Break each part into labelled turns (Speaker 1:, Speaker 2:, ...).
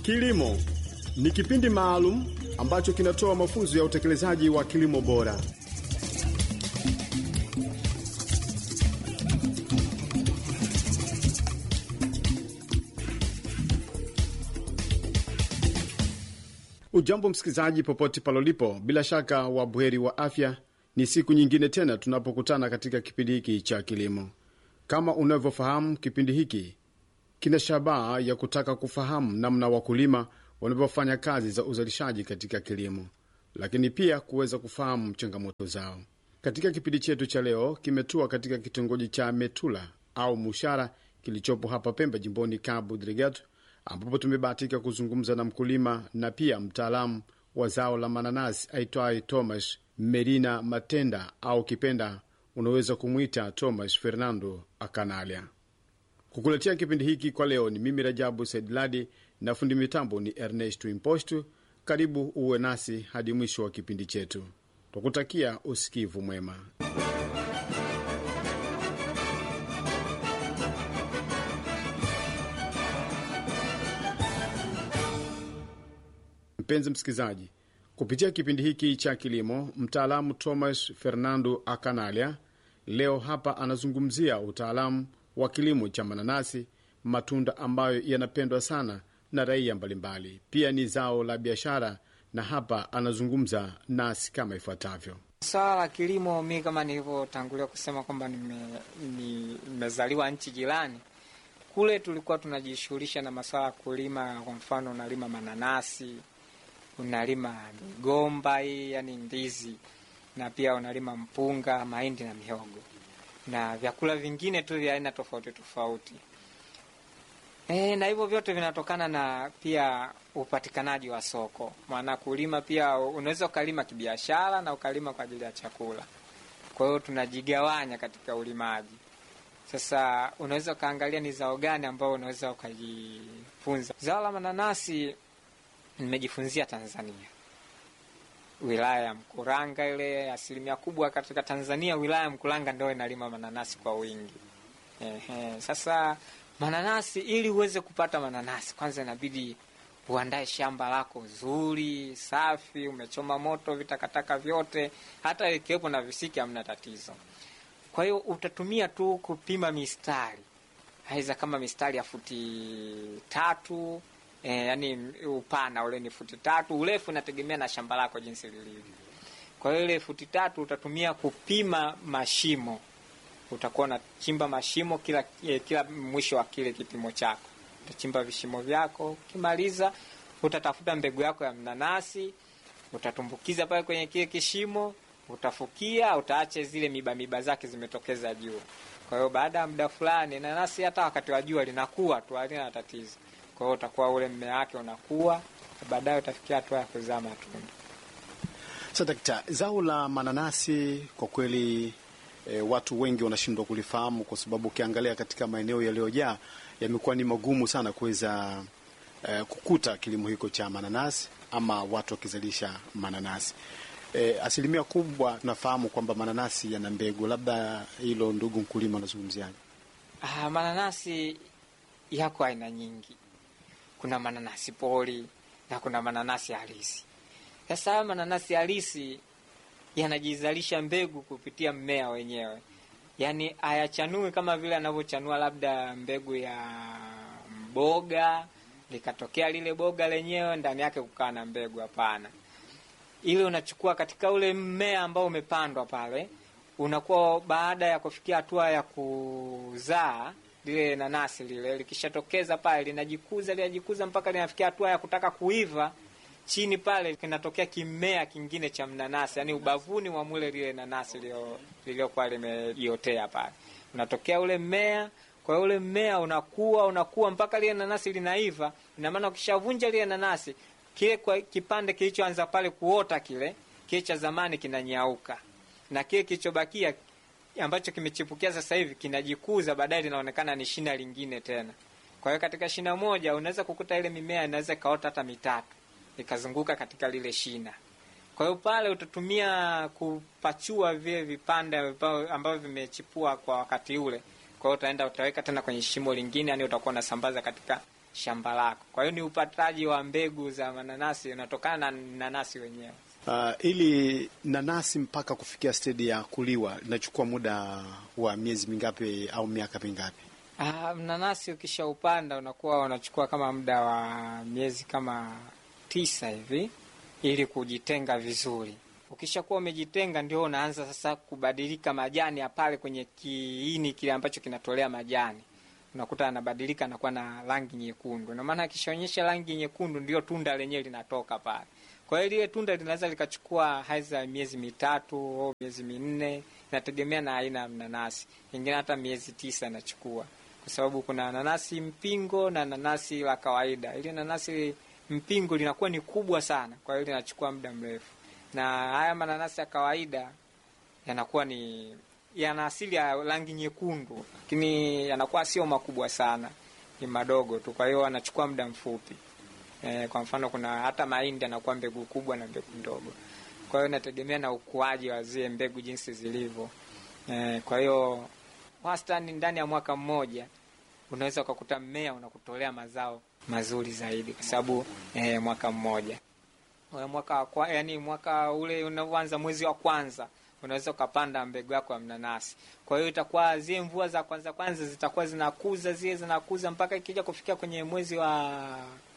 Speaker 1: Kilimo ni kipindi maalum ambacho kinatoa mafunzo ya utekelezaji wa kilimo bora. Ujambo msikilizaji, popote palolipo, bila shaka wabuheri wa afya. Ni siku nyingine tena tunapokutana katika kipindi hiki cha kilimo. Kama unavyofahamu, kipindi hiki kina shabaha ya kutaka kufahamu namna wakulima wanavyofanya kazi za uzalishaji katika kilimo, lakini pia kuweza kufahamu changamoto zao. Katika kipindi chetu cha leo, kimetua katika kitongoji cha Metula au Mushara kilichopo hapa Pemba, jimboni Cabo Delgado, ambapo tumebahatika kuzungumza na mkulima na pia mtaalamu wa zao la mananasi aitwaye Thomas Merina Matenda au kipenda unaweza kumwita Thomas Fernando Akanalia. Kukuletea kipindi hiki kwa leo ni mimi Rajabu Saidladi na fundi mitambo ni Ernest Impostu. Karibu uwe nasi hadi mwisho wa kipindi chetu, twakutakia usikivu mwema. Mpenzi msikilizaji, kupitia kipindi hiki cha kilimo, mtaalamu Thomas Fernando Akanalia leo hapa anazungumzia utaalamu wa kilimo cha mananasi, matunda ambayo yanapendwa sana na raia mbalimbali. Pia ni zao la biashara, na hapa anazungumza nasi kama ifuatavyo.
Speaker 2: Swala la kilimo, mi kama nilivyotangulia kusema kwamba nimezaliwa nchi jirani kule, tulikuwa tunajishughulisha na masuala ya kulima. Kwa mfano, unalima mananasi, unalima migomba hii, yani ndizi, na pia unalima mpunga, mahindi na mihogo na vyakula vingine tu vya aina tofauti tofauti. E, na hivyo vyote vinatokana na pia upatikanaji wa soko. Maana kulima pia unaweza ukalima kibiashara na ukalima kwa ajili ya chakula. Kwa hiyo tunajigawanya katika ulimaji. Sasa unaweza ukaangalia ni zao gani ambao unaweza ukajifunza. Zao la mananasi nimejifunzia Tanzania, wilaya ya Mkuranga. Ile asilimia kubwa katika Tanzania, wilaya ya Mkuranga ndio inalima mananasi kwa wingi. Ehe, sasa mananasi, ili uweze kupata mananasi, kwanza inabidi uandae shamba lako zuri safi, umechoma moto vitakataka vyote, hata ikiwepo na visiki hamna tatizo. Kwa hiyo utatumia tu kupima mistari, aiza kama mistari ya futi tatu E, yani upana ule ni futi tatu, urefu inategemea na shamba lako jinsi lilivyo. Kwa hiyo ile futi tatu utatumia kupima mashimo, utakuwa unachimba mashimo kila eh, kila mwisho wa kile kipimo chako utachimba vishimo vyako. Ukimaliza utatafuta mbegu yako ya mnanasi, utatumbukiza pale kwenye kile kishimo, utafukia, utaache zile miba miba zake zimetokeza juu. Kwa hiyo baada ya muda fulani nanasi hata wakati wa jua linakuwa tu, halina tatizo kwa hiyo utakuwa ule mmea wake unakuwa, baadaye utafikia hatua ya kuzaa matunda.
Speaker 1: Sasa dakta, zao la mananasi kwa kweli e, watu wengi wanashindwa kulifahamu kwa sababu ukiangalia katika maeneo yaliyojaa yamekuwa ni magumu sana kuweza e, kukuta kilimo hiko cha mananasi ama watu wakizalisha mananasi. E, asilimia kubwa tunafahamu kwamba mananasi yana mbegu, labda hilo ndugu mkulima unazungumziaje?
Speaker 2: Ah, mananasi yako aina nyingi kuna mananasi pori na kuna mananasi halisi. Sasa haya mananasi halisi yanajizalisha mbegu kupitia mmea wenyewe, yaani hayachanui kama vile anavyochanua labda mbegu ya mboga likatokea lile boga lenyewe ndani yake kukaa na mbegu. Hapana, ile unachukua katika ule mmea ambao umepandwa pale, unakuwa baada ya kufikia hatua ya kuzaa lile nanasi lile likishatokeza pale linajikuza linajikuza mpaka linafikia hatua ya kutaka kuiva. Chini pale kinatokea kimea kingine cha mnanasi, yani ubavuni mwa mule lile nanasi liliokuwa limejiotea pale, unatokea ule mmea. Kwa ule mmea unakuwa unakuwa mpaka lile nanasi linaiva. Ina maana ukishavunja lile nanasi, kile kwa kipande kilichoanza pale kuota kile kile cha zamani kinanyauka, na kile kilichobakia ambacho kimechipukia sasa hivi kinajikuza, baadaye linaonekana ni shina lingine tena. Kwa hiyo katika shina moja unaweza kukuta ile mimea inaweza ikaota hata mitatu ikazunguka katika lile shina. Kwa hiyo pale utatumia kupachua vile vipande ambavyo vimechipua kwa wakati ule. Kwa hiyo utaenda utaweka tena kwenye shimo lingine, yani utakuwa unasambaza katika shamba lako. Kwa hiyo ni upataji wa mbegu za mananasi unatokana na nanasi wenyewe.
Speaker 1: Uh, ili nanasi mpaka kufikia stedi ya kuliwa inachukua muda wa miezi mingapi au miaka mingapi?
Speaker 2: Ah, mnanasi ukishaupanda unakuwa unachukua kama muda wa miezi kama tisa hivi ili kujitenga vizuri. Ukishakuwa umejitenga, ndio unaanza sasa kubadilika majani ya pale kwenye kiini kile ambacho kinatolea majani, unakuta anabadilika anakuwa na rangi nyekundu. Na maana akishaonyesha rangi nyekundu, ndio tunda lenyewe linatoka pale. Kwa hiyo lile tunda linaweza likachukua haiza miezi mitatu au miezi minne, inategemea na aina ya mnanasi. Ingine hata miezi tisa inachukua, kwa sababu kuna nanasi mpingo na nanasi la kawaida. Ile nanasi mpingo linakuwa ni kubwa sana, kwa hiyo linachukua muda mrefu, na haya mananasi ya kawaida yanakuwa ni yana asili ya rangi nyekundu, lakini yanakuwa sio makubwa sana, ni madogo tu, kwa hiyo anachukua muda mfupi. E, kwa mfano kuna hata mahindi anakuwa mbegu kubwa na mbegu ndogo, kwa hiyo inategemea na ukuaji wa zile mbegu jinsi zilivyo. E, kwa hiyo wastani ndani ya mwaka mmoja unaweza ukakuta mmea unakutolea mazao mazuri zaidi, kwa sababu e, mwaka mmoja mwaka kwa, yani mwaka ule unaoanza mwezi wa kwanza unaweza ukapanda mbegu yako ya mnanasi. Kwa hiyo itakuwa zile mvua za kwanza kwanza zitakuwa zinakuza zile zinakuza mpaka ikija kufikia kwenye mwezi wa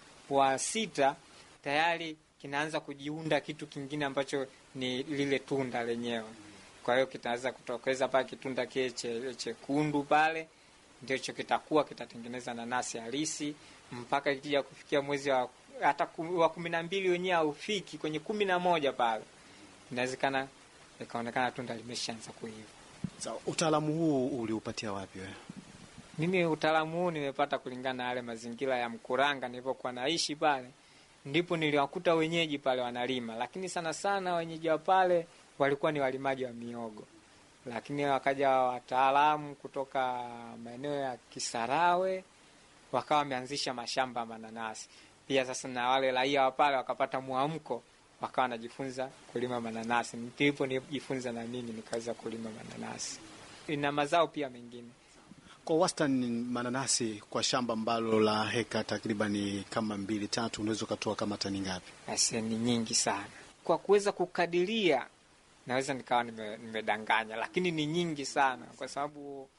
Speaker 2: wa sita tayari kinaanza kujiunda kitu kingine ambacho ni lile tunda lenyewe. Kwa hiyo kitaweza kutokeza pale kitunda kile chekundu pale, ndicho kitakuwa kitatengeneza nanasi halisi mpaka ikija kufikia mwezi wa hata wa kumi na mbili wenyewe haufiki kwenye kumi na moja pale inawezekana ikaonekana tunda limeshaanza kuiva.
Speaker 1: So, utaalamu huu uliupatia wapi wewe?
Speaker 2: Mimi utaalamu huu nimepata kulingana na yale mazingira ya Mkuranga nilipokuwa naishi pale, ndipo niliwakuta wenyeji pale wanalima, lakini sana sana wenyeji wa pale walikuwa ni walimaji wa miogo, lakini wakaja wataalamu kutoka maeneo ya Kisarawe wakawa wameanzisha mashamba ya mananasi pia. Sasa na wale raia wa pale wakapata mwamko, wakawa wanajifunza kulima mananasi, ndipo nijifunza na mimi nikaweza kulima mananasi na mazao pia mengine.
Speaker 1: Kwa wastani mananasi kwa shamba ambalo la heka takribani kama mbili tatu, unaweza ukatoa kama tani ngapi?
Speaker 2: Ase, ni nyingi sana kwa kuweza kukadiria, naweza nikawa nimedanganya, nime lakini ni nyingi sana kwa sababu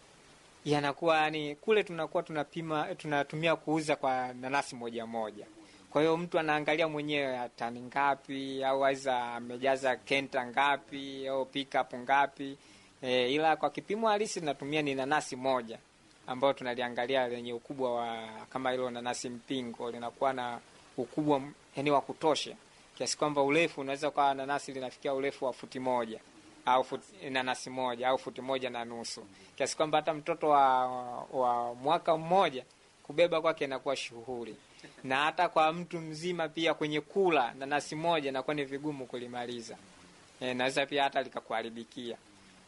Speaker 2: yanakuwa yani, kule tunakuwa tunapima tunatumia kuuza kwa nanasi moja moja. Kwa hiyo mtu anaangalia mwenyewe tani ngapi, au aiza amejaza kenta ngapi au pickup ngapi. E, ila kwa kipimo halisi tunatumia ni nanasi moja ambayo tunaliangalia lenye ukubwa wa kama hilo nanasi mpingo linakuwa na ukubwa yani wa kutosha kiasi kwamba urefu unaweza kwa nanasi linafikia urefu wa futi moja au futi, nanasi moja au futi moja na nusu kiasi kwamba hata mtoto wa, wa mwaka mmoja kubeba kwake inakuwa shughuli, na hata kwa mtu mzima pia kwenye kula nanasi moja inakuwa ni vigumu kulimaliza. E, naweza pia hata likakuharibikia.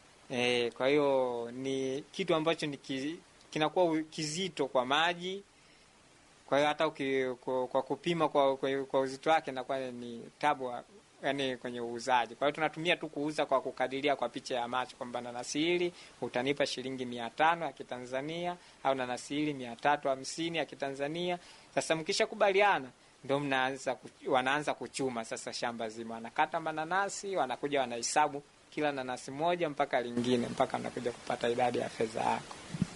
Speaker 2: E, kwa hiyo ni kitu ambacho ni ki, kinakuwa kizito kwa maji. Kwa hiyo hata uki, kwa, kwa kupima kwa, kwa, kwa uzito wake inakuwa ni tabu yani kwenye uuzaji. Kwa hiyo tunatumia tu kuuza kwa kukadiria kwa picha ya macho kwamba nanasi hili utanipa shilingi mia tano ya Kitanzania au nanasi hili mia tatu hamsini ya Kitanzania. Sasa mkishakubaliana ndo mnaanza wanaanza kuchuma sasa shamba zima, wanakata mananasi, wanakuja wanahesabu kila nanasi moja mpaka lingine mpaka wanakuja kupata idadi ya fedha yako.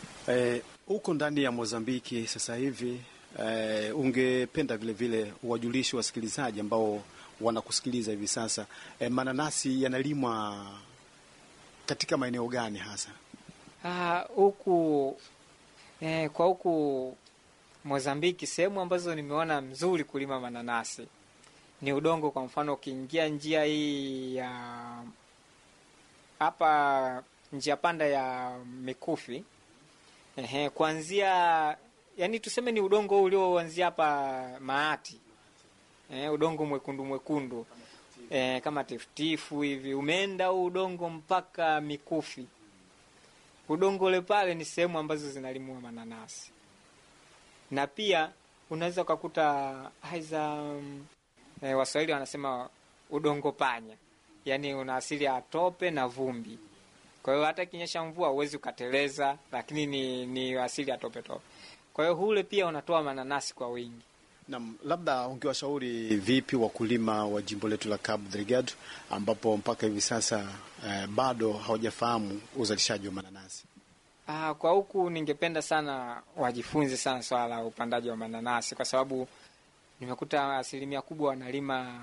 Speaker 1: Huko eh, ndani ya Mozambiki sasa hivi eh, ungependa vile vile uwajulishi wasikilizaji ambao wanakusikiliza hivi sasa eh, mananasi yanalimwa katika maeneo gani hasa
Speaker 2: huku? Eh, kwa huku Mozambiki sehemu ambazo nimeona mzuri kulima mananasi ni udongo. Kwa mfano ukiingia njia hii ya hapa njia panda ya Mikufi, ehe, kuanzia yani tuseme ni udongo ulioanzia hapa Maati, eh, udongo mwekundu mwekundu, eh, kama tifutifu hivi, umeenda huu udongo mpaka Mikufi. Udongo ule pale ni sehemu ambazo zinalimwa mananasi, na pia unaweza ukakuta aiza um, eh, Waswahili wanasema udongo panya yaani una asili ya tope na vumbi. Kwa hiyo hata ikinyesha mvua huwezi ukateleza, lakini ni, ni asili ya tope tope. Kwa hiyo ule pia unatoa mananasi kwa wingi.
Speaker 1: Nam, labda ungewashauri vipi wakulima wa jimbo letu la Cabo Delgado ambapo mpaka hivi sasa eh, bado hawajafahamu uzalishaji wa mananasi?
Speaker 2: Ah, kwa huku ningependa sana wajifunze sana swala la upandaji wa mananasi, kwa sababu nimekuta asilimia kubwa wanalima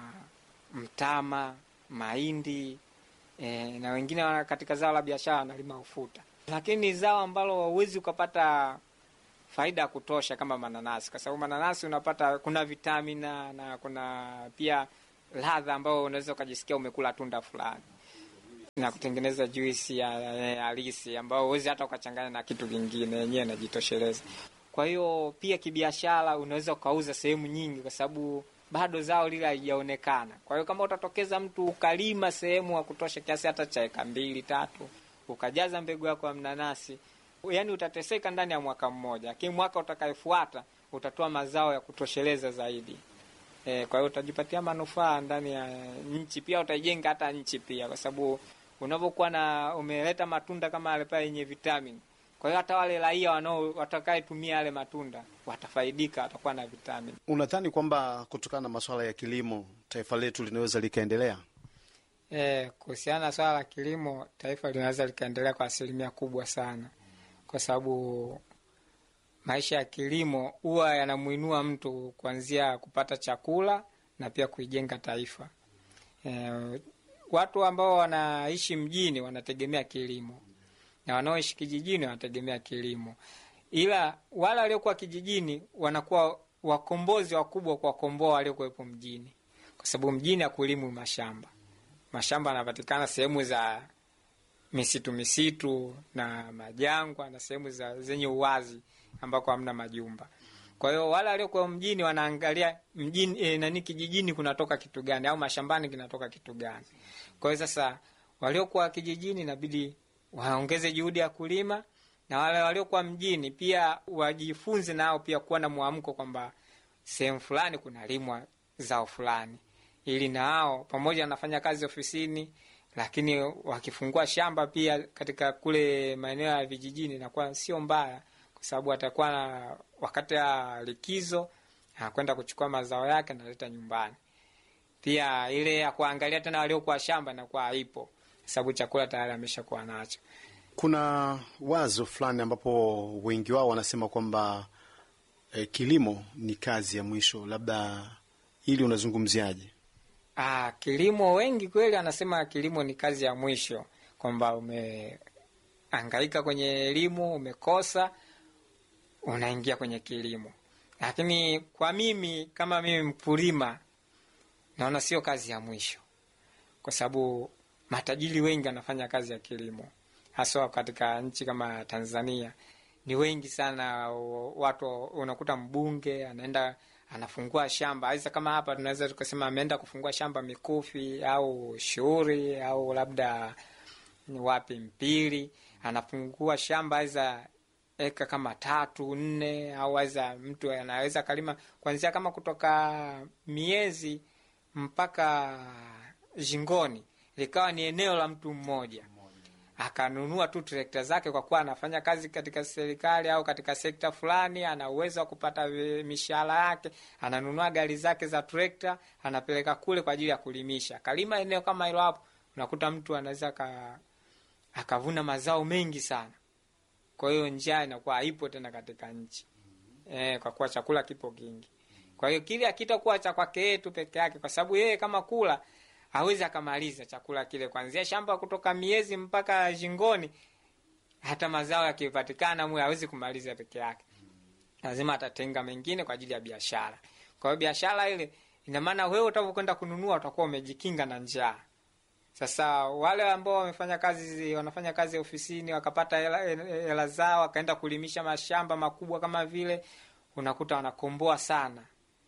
Speaker 2: mtama, mahindi e, na wengine wana- katika zao la biashara wanalima ufuta, lakini ni zao ambalo hauwezi ukapata faida ya kutosha kama mananasi, kwa sababu mananasi unapata kuna vitamina na kuna pia ladha ambayo unaweza ukajisikia umekula tunda fulani na kutengeneza juisi ya ya halisi ambayo huwezi hata ukachanganya na kitu kingine, yenyewe inajitosheleza. Kwa hiyo pia kibiashara unaweza ukauza sehemu nyingi, kwa sababu bado zao lile halijaonekana. Kwa hiyo kama utatokeza mtu ukalima sehemu ya kutosha kiasi hata cha eka mbili tatu, ukajaza mbegu yako ya mnanasi, yani utateseka ndani ya mwaka mmoja, lakini mwaka utakayefuata utatoa mazao ya kutosheleza zaidi. E, kwa hiyo utajipatia manufaa ndani ya nchi, pia utaijenga hata nchi pia, kwa sababu unavyokuwa na umeleta matunda kama yale pale yenye vitamini, kwa hiyo hata wale raia wanao watakayetumia yale matunda watafaidika, watakuwa na vitamini.
Speaker 1: Unadhani kwamba kutokana na masuala ya kilimo taifa letu linaweza likaendelea?
Speaker 2: E, kuhusiana na swala la kilimo, taifa linaweza likaendelea kwa asilimia kubwa sana, kwa sababu maisha ya kilimo huwa yanamwinua mtu kuanzia kupata chakula na pia kuijenga taifa. E, watu ambao wanaishi mjini wanategemea kilimo na wanaoishi kijijini wanategemea kilimo, ila wale waliokuwa kijijini wanakuwa wakombozi wakubwa kuwakomboa waliokuwepo mjini, kwa sababu mjini hakulimwi mashamba. Mashamba yanapatikana sehemu za misitu misitu na majangwa na sehemu za zenye uwazi ambako hamna majumba. Kwa hiyo wale waliokuwa mjini wanaangalia mjini e, nani kijijini kunatoka kitu gani au mashambani kinatoka kitu gani. Kwa hiyo sasa waliokuwa kijijini inabidi waongeze juhudi ya kulima na wale waliokuwa mjini pia wajifunze nao pia kuwa na mwamko kwamba sehemu fulani kunalimwa zao fulani, ili nao pamoja wanafanya kazi ofisini, lakini wakifungua shamba pia katika kule maeneo ya vijijini inakuwa sio mbaya, kwa sababu atakuwa na wakati ya likizo anakwenda kuchukua mazao yake analeta nyumbani. Pia ile ya kuangalia tena waliokuwa shamba inakuwa haipo, sababu chakula tayari ameshakuwa nacho.
Speaker 1: Kuna wazo fulani ambapo wengi wao wanasema kwamba eh, kilimo ni kazi ya mwisho, labda hili unazungumziaje?
Speaker 2: Ah, kilimo wengi kweli anasema kilimo ni kazi ya mwisho, kwamba umeangaika kwenye elimu umekosa, unaingia kwenye kilimo. Lakini kwa mimi kama mimi mkulima, naona sio kazi ya mwisho, kwa sababu matajiri wengi wanafanya kazi ya kilimo, haswa katika nchi kama Tanzania ni wengi sana. Watu unakuta mbunge anaenda anafungua shamba aisa, kama hapa tunaweza tukasema ameenda kufungua shamba Mikufi au Shughuri au labda wapi Mpili, anafungua shamba aisa eka kama tatu nne, au aisa mtu anaweza kalima kuanzia kama kutoka miezi mpaka Jingoni, likawa ni eneo la mtu mmoja akanunua tu trekta zake, kwa kuwa anafanya kazi katika serikali au katika sekta fulani, ana uwezo wa kupata mishahara yake, ananunua gari zake za trekta, anapeleka kule kwa ajili ya kulimisha. Kalima eneo kama hilo, hapo unakuta mtu anaweza akavuna mazao mengi sana. Kwa hiyo njaa inakuwa haipo tena katika nchi e, kwa kuwa chakula kipo kingi. Kwa hiyo kile akitakuwa cha kwake yeye tu peke yake, kwa sababu yeye kama kula hawezi akamaliza chakula kile kuanzia shamba kutoka miezi mpaka shingoni. Hata mazao yakipatikana mwe hawezi kumaliza peke yake, lazima atatenga mengine kwa ajili ya biashara. Kwa hiyo biashara ile ina maana wewe utakapokwenda kununua utakuwa umejikinga na njaa. Sasa wale ambao wamefanya kazi, wanafanya kazi ofisini wakapata hela zao wakaenda kulimisha mashamba makubwa kama vile, unakuta wanakomboa sana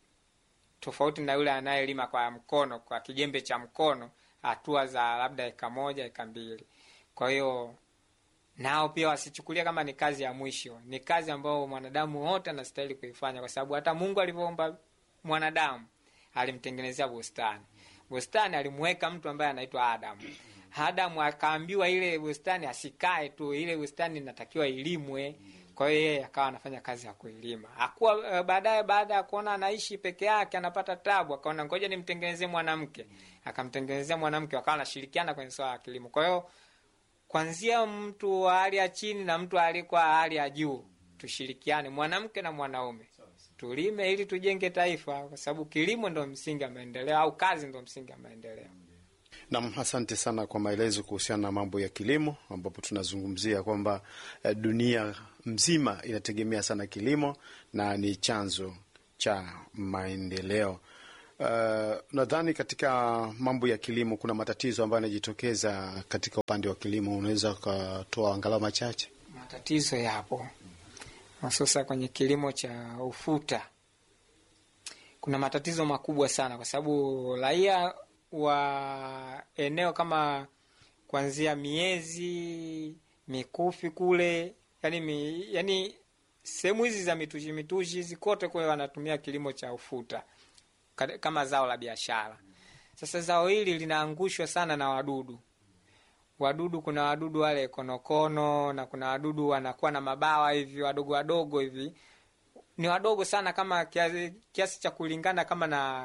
Speaker 2: tofauti na yule anayelima kwa mkono, kwa kijembe cha mkono, hatua za labda eka moja eka mbili. Kwa hiyo nao pia wasichukulia kama ni kazi ya mwisho. Ni kazi ambayo mwanadamu wote anastahili kuifanya, kwa sababu hata Mungu alivyoumba mwanadamu alimtengenezea bustani. Bustani alimuweka mtu ambaye anaitwa Adamu. Adamu akaambiwa ile bustani asikae tu, ile bustani inatakiwa ilimwe. Kwa hiyo yeye akawa anafanya kazi ya kuilima. Hakuwa eh, baadaye, baada ya kuona anaishi peke yake anapata tabu, akaona ngoja nimtengenezee mwanamke. Akamtengenezea mwanamke, wakawa wanashirikiana kwenye swala la kilimo. Kwa hiyo kwanzia mtu wa hali ya chini na mtu aliyekuwa hali ya juu, tushirikiane, mwanamke na mwanaume, tulime ili tujenge taifa, kwa sababu kilimo ndo msingi wa maendeleo, au kazi ndo msingi wa maendeleo.
Speaker 1: Nam, asante sana kwa maelezo kuhusiana na mambo ya kilimo, ambapo tunazungumzia kwamba eh, dunia mzima inategemea sana kilimo na ni chanzo cha maendeleo. Uh, nadhani katika mambo ya kilimo kuna matatizo ambayo yanajitokeza katika upande wa kilimo, unaweza ukatoa angalau machache?
Speaker 2: Matatizo yapo hususa kwenye kilimo cha ufuta. Kuna matatizo makubwa sana, kwa sababu raia wa eneo kama kuanzia miezi mikufi kule, yani, mi, yani sehemu hizi za mitushi mitushi hizi kote kule wanatumia kilimo cha ufuta ka- kama zao la biashara. Sasa zao hili linaangushwa sana na wadudu wadudu kuna wadudu wale konokono na kuna wadudu wanakuwa na mabawa hivi wadogo wadogo hivi ni wadogo sana kama kiasi, kiasi cha kulingana kama na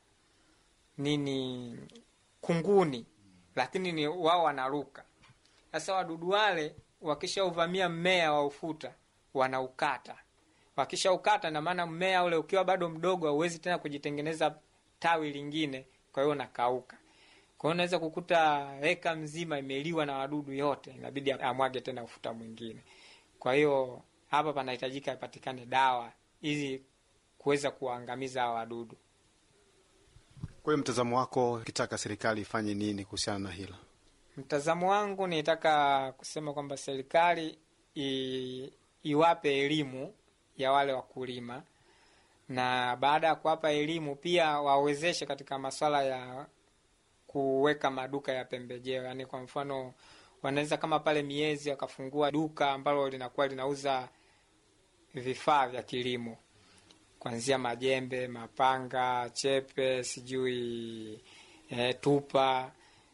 Speaker 2: nini kunguni lakini ni wao wanaruka sasa wadudu wale wakishauvamia mmea wa ufuta wanaukata wakishaukata na maana mmea ule ukiwa bado mdogo hauwezi tena kujitengeneza tawi lingine kwa hiyo unakauka kwa hiyo unaweza kukuta eka mzima imeliwa na wadudu yote, inabidi amwage tena ufuta mwingine. Kwa hiyo hapa panahitajika ipatikane dawa ili kuweza kuwaangamiza hawa wadudu.
Speaker 1: Kwa hiyo mtazamo wako, ukitaka serikali ifanye nini kuhusiana na hilo?
Speaker 2: Mtazamo wangu nitaka kusema kwamba serikali i, iwape elimu ya wale wakulima, na baada ya kuwapa elimu pia wawezeshe katika masuala ya kuweka maduka ya pembejeo. Yani kwa mfano, wanaweza kama pale miezi wakafungua duka ambalo linakuwa linauza vifaa vya kilimo kuanzia majembe, mapanga, chepe, sijui e, tupa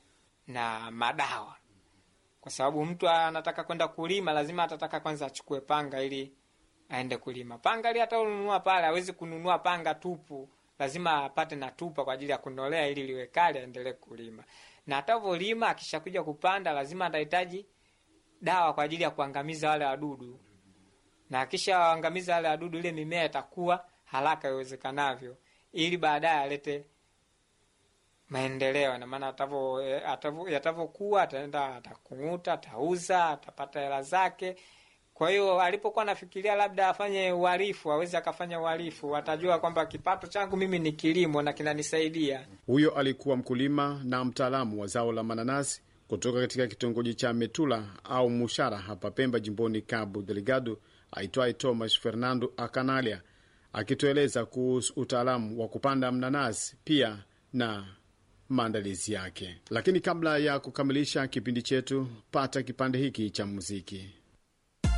Speaker 2: na madawa, kwa sababu mtu anataka kwenda kulima, lazima atataka kwanza achukue panga ili aende kulima. Panga ili hata ununua pale, hawezi kununua panga tupu lazima apate na tupa kwa ajili ya kunolea ili liwe kali aendelee kulima. Na atavyolima akishakuja kupanda, lazima atahitaji dawa kwa ajili ya kuangamiza wale wadudu, na akishaangamiza wale wadudu, ile mimea itakuwa haraka iwezekanavyo, ili baadaye alete maendeleo. Na maana yatavyokuwa, ataenda atakung'uta, atauza, atapata hela zake. Kwa hiyo alipokuwa anafikiria labda afanye uhalifu, awezi akafanya uhalifu, atajua kwamba kipato changu mimi ni kilimo na kinanisaidia.
Speaker 1: Huyo alikuwa mkulima na mtaalamu wa zao la mananasi kutoka katika kitongoji cha Metula au Mushara hapa Pemba, jimboni Cabo Delgado, aitwaye Thomas Fernando Akanalia, akitueleza kuhusu utaalamu wa kupanda mnanasi pia na maandalizi yake. Lakini kabla ya kukamilisha kipindi chetu, pata kipande hiki cha muziki.